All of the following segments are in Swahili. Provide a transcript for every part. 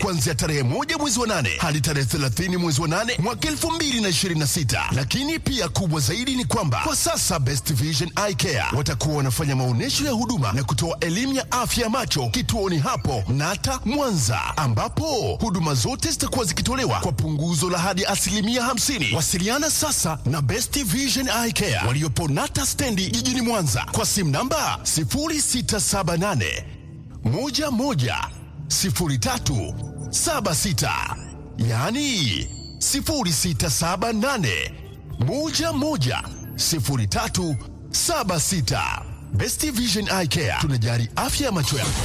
kuanzia tarehe moja mwezi wa nane hadi tarehe 30 mwezi wa nane mwaka 2026. Lakini pia kubwa zaidi ni kwamba kwa sasa Best Vision Eye Care watakuwa wanafanya maonyesho ya huduma na kutoa elimu ya afya ya macho kituoni hapo Nata Mwanza, ambapo huduma zote zitakuwa zikitolewa kwa punguzo la hadi asilimia 50. Wasiliana sasa na Best Vision Eye Care waliopo Nata stendi jijini Mwanza kwa simu namba 0678 11 03 76, yaani 0678 11 03 76. Best Vision Eye Care tunajari afya ya macho yako.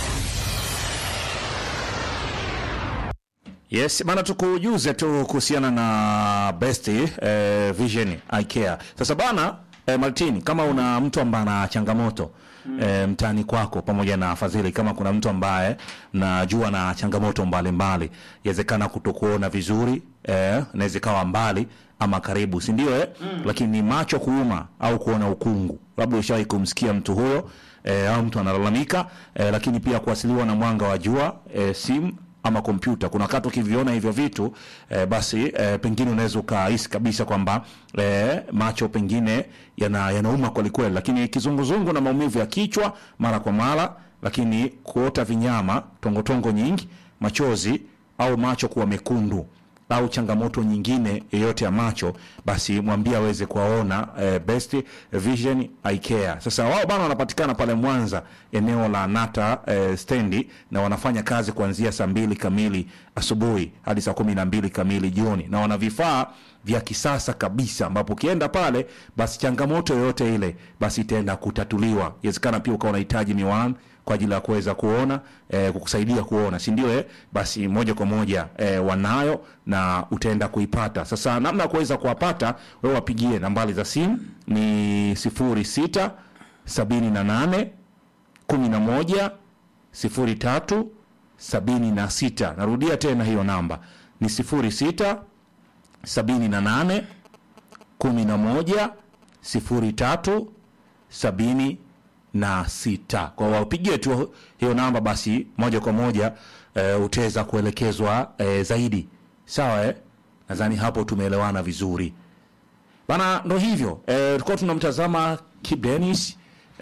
Yes, bana tukujuze tu kuhusiana na Best eh, Vision Eye Care. Sasa bana eh, Martin, kama una mtu ambaye ana changamoto eh, mtaani kwako pamoja na Fadhili, kama kuna mtu ambaye najua na changamoto mbalimbali, yawezekana kutokuona vizuri eh, naweza ikawa mbali ama karibu, si ndio eh? Lakini macho kuuma au kuona ukungu, labda ushawahi kumsikia mtu huyo eh, au mtu analalamika eh, lakini pia kuasiliwa na mwanga wa jua eh, simu ama kompyuta. Kuna wakati ukiviona hivyo vitu eh, basi eh, pengine unaweza ukahisi kabisa kwamba eh, macho pengine yana yanauma kweli kweli, lakini kizunguzungu na maumivu ya kichwa mara kwa mara, lakini kuota vinyama, tongotongo nyingi, machozi au macho kuwa mekundu au changamoto nyingine yoyote ya macho, basi mwambie aweze kuwaona eh, Best Vision Eye Care. Sasa wao bana wanapatikana pale Mwanza eneo la Nata eh, stendi na wanafanya kazi kuanzia saa mbili kamili asubuhi hadi saa kumi na mbili kamili jioni, na wana vifaa vya kisasa kabisa, ambapo ukienda pale basi changamoto yoyote ile basi itaenda kutatuliwa. Inawezekana pia ukawa unahitaji miwani kwa ajili ya kuweza kuona eh, kukusaidia kuona, si ndio? Eh, basi moja kwa moja eh, wanayo na utaenda kuipata. Sasa namna ya kuweza kuwapata, wewe wapigie nambari za simu ni sifuri sita sabini na nane kumi na moja sifuri tatu sabini na sita. Narudia tena hiyo namba ni sifuri sita sabini na nane kumi na moja sifuri tatu sabini na sita. Kwa wapigie tu hiyo namba, basi moja kwa moja e, utaweza kuelekezwa e, zaidi. Sawa eh? Nadhani hapo tumeelewana vizuri bana. Ndo hivyo e, tulikuwa tunamtazama Kip Dennis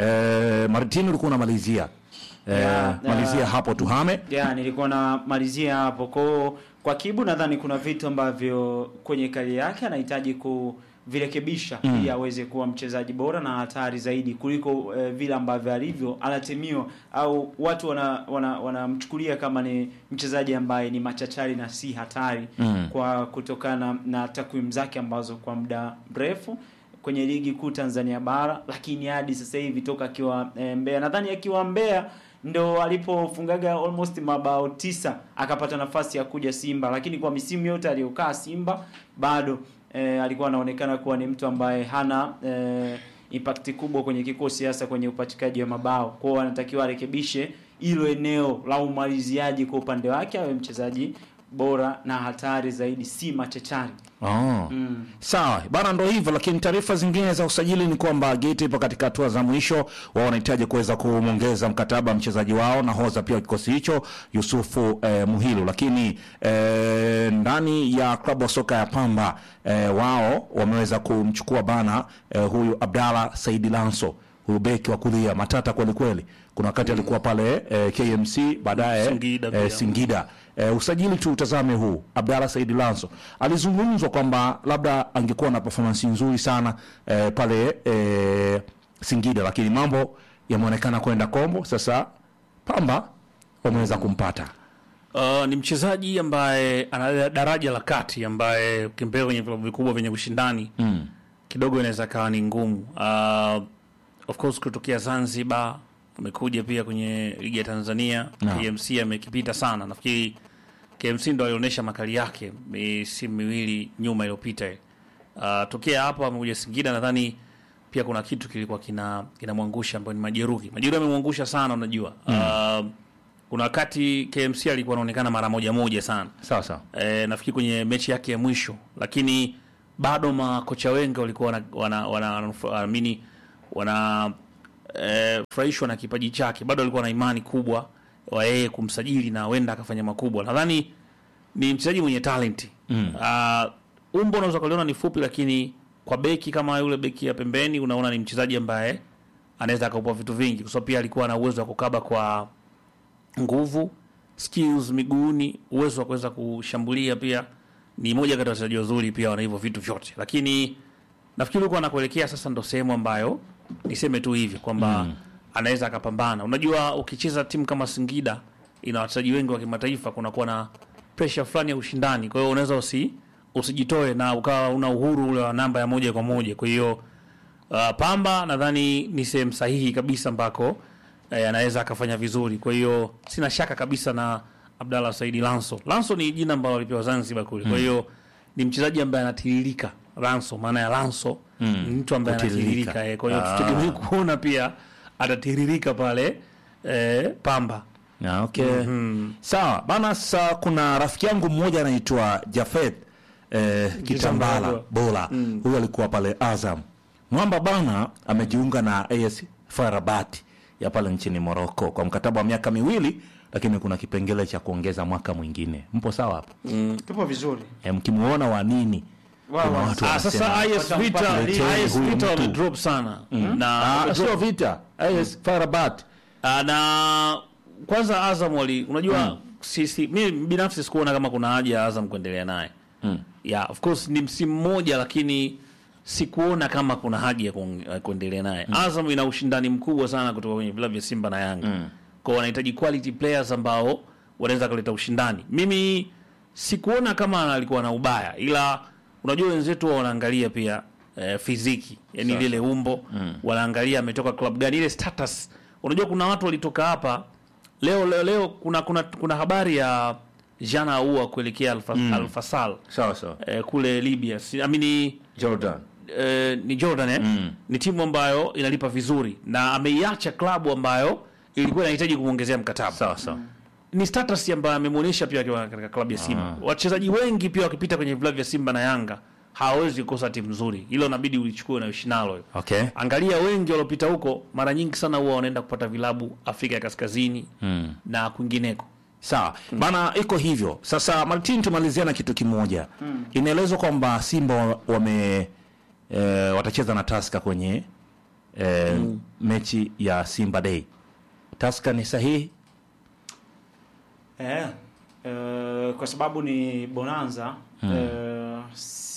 e, Martin, ulikuwa unamalizia e, Yeah, malizia yeah. hapo tuhame ya nilikuwa namalizia hapo kwa kwa Kibu, nadhani kuna vitu ambavyo kwenye kari yake anahitaji kuvirekebisha ili aweze kuwa mchezaji bora na hatari zaidi kuliko eh, vile ambavyo alivyo anatemiwa au watu wanamchukulia wana, wanamchukulia kama ni mchezaji ambaye ni machachari na si hatari Mm. kwa kutokana na takwimu zake ambazo kwa muda mrefu kwenye ligi kuu Tanzania bara, lakini hadi sasa hivi toka akiwa e, Mbeya, nadhani akiwa Mbeya ndo alipofungaga almost mabao tisa akapata nafasi ya kuja Simba, lakini kwa misimu yote aliyokaa Simba bado e, alikuwa anaonekana kuwa ni mtu ambaye hana e, impact kubwa kwenye kikosi, hasa kwenye upatikaji wa mabao. Kwa hiyo anatakiwa arekebishe hilo eneo la umaliziaji kwa upande wake, awe mchezaji bora na hatari zaidi, si machachari. oh. Mm. Sawa bana, ndo hivyo. Lakini taarifa zingine za usajili ni kwamba Gate ipo katika hatua za mwisho, wao wanahitaji kuweza kumwongeza mkataba mchezaji wao na hoza pia wa kikosi hicho Yusufu eh, Muhilu. Lakini eh, ndani ya klabu ya soka ya Pamba eh, wao wameweza kumchukua bana eh, huyu Abdalla Saidi Lanso huyu beki wa kulia matata kweli kweli. Kuna wakati alikuwa pale eh, KMC baadaye Singida eh, pia. Singida. Eh, usajili tu utazame huu. Abdalla Said Lanso alizungumzwa kwamba labda angekuwa na performance nzuri sana eh, pale eh, Singida, lakini mambo yameonekana kwenda kombo. Sasa Pamba wameweza kumpata. Uh, ni mchezaji ambaye ana daraja la kati ambaye ukimpea kwenye vilabu vikubwa vyenye ushindani Mm. kidogo inaweza kawa ni ngumu. Uh, of course kutokea Zanzibar amekuja pia kwenye ligi ya Tanzania Naam. KMC amekipita sana. Nafikiri KMC ndo alionyesha makali yake misimu miwili nyuma iliyopita. Uh, tokea hapo amekuja Singida, nadhani pia kuna kitu kilikuwa kina kinamwangusha ambayo ni majeruhi. Majeruhi amemwangusha sana, unajua uh, kuna wakati KMC alikuwa anaonekana mara moja moja sana Sawa sawa. e, nafikiri kwenye mechi yake ya mwisho, lakini bado makocha wengi walikuwa wana wana wana amini wana e, furahishwa na kipaji chake, bado walikuwa na imani kubwa wa yeye kumsajili na wenda akafanya makubwa. Nadhani ni mchezaji mwenye talenti mm. uh, umbo unaweza kuliona ni fupi lakini kwa beki kama yule beki ya pembeni unaona ni mchezaji ambaye anaweza akaupa vitu vingi kwa sababu pia alikuwa na uwezo wa kukaba kwa nguvu skills miguuni uwezo wa kuweza kushambulia pia ni moja kati ya wachezaji wazuri pia wana hivyo vitu vyote lakini nafikiri huko anakuelekea sasa ndo sehemu ambayo niseme tu hivi kwamba mm. anaweza akapambana unajua ukicheza timu kama singida ina wachezaji wengi wa kimataifa kunakuwa na pressure fulani ya ushindani kwa hiyo unaweza usi usijitoe na ukawa una uhuru ule wa namba ya moja kwa moja kwa hiyo uh, pamba nadhani ni sehemu sahihi kabisa ambako eh, anaweza akafanya vizuri kwa hiyo sina shaka kabisa na abdallah saidi lanso lanso ni jina ambalo alipewa zanzibar kule kwa hiyo ni mchezaji ambaye anatiririka lanso maana ya lanso mm. ni mtu ambaye Kutiririka. anatiririka eh, kwa hiyo Ah. tutegemee kuona pia atatiririka pale eh, pamba Ah, okay. Sawa bana, sasa kuna rafiki yangu mmoja anaitwa Jafet eh, Kitambala Kitambala. Bola, huyu alikuwa pale Azam. Mwamba bana amejiunga na AS FAR Rabat ya pale nchini Morocco kwa mkataba wa miaka miwili, lakini kuna kipengele cha kuongeza mwaka mwingine. Mpo sawa hapo? tupo vizuri Eh, mkimuona wa nini? Wao, Kuna wao. watu ah, sasa wanasema, IS Vita Leteni IS huyu Vita mtu. wamedrop sana na Ah, wamedrop sio vita AS FAR Rabat Ah, na kwanza Azam wali unajua sisi mi binafsi sikuona kama kuna haja ya Azam kuendelea naye mm. yeah, of course ni msimu mmoja lakini sikuona kama kuna haja ya kuong- ya kuendelea naye mm. Azam ina ushindani mkubwa sana kutoka kwenye vilabu vya Simba na Yanga mm. kwao wanahitaji quality players ambao wanaweza kuleta ushindani mimi sikuona kama alikuwa na ubaya ila unajua wenzetu wa wanaangalia pia eh, fiziki yani lile umbo mm. wanaangalia ametoka club gani ile status unajua kuna watu walitoka hapa leo leo leo kuna kuna, kuna habari ya Jana Ahoua kuelekea Alfa, mm. Alfasal sawa sawa eh, kule Libya si, amini Jordan eh, ni Jordan eh? mm. ni timu ambayo inalipa vizuri na ameiacha klabu ambayo ilikuwa inahitaji kumwongezea mkataba sawa sawa ni status ambayo amemwonyesha pia akiwa katika klabu ya Simba. Wachezaji wengi pia wakipita kwenye vilabu vya Simba na Yanga hawawezi kukosa timu nzuri, hilo inabidi ulichukue na uishi nalo. okay Angalia wengi waliopita huko, mara nyingi sana huwa wanaenda kupata vilabu Afrika ya Kaskazini mm. na kwingineko. sawa bana iko hivyo sasa martin tumalizia na kitu kimoja inaelezwa kwamba simba wa- wame e, watacheza na taska kwenye e, mechi ya simba day taska ni sahihi eh, eh, kwa sababu ni bonanza eh,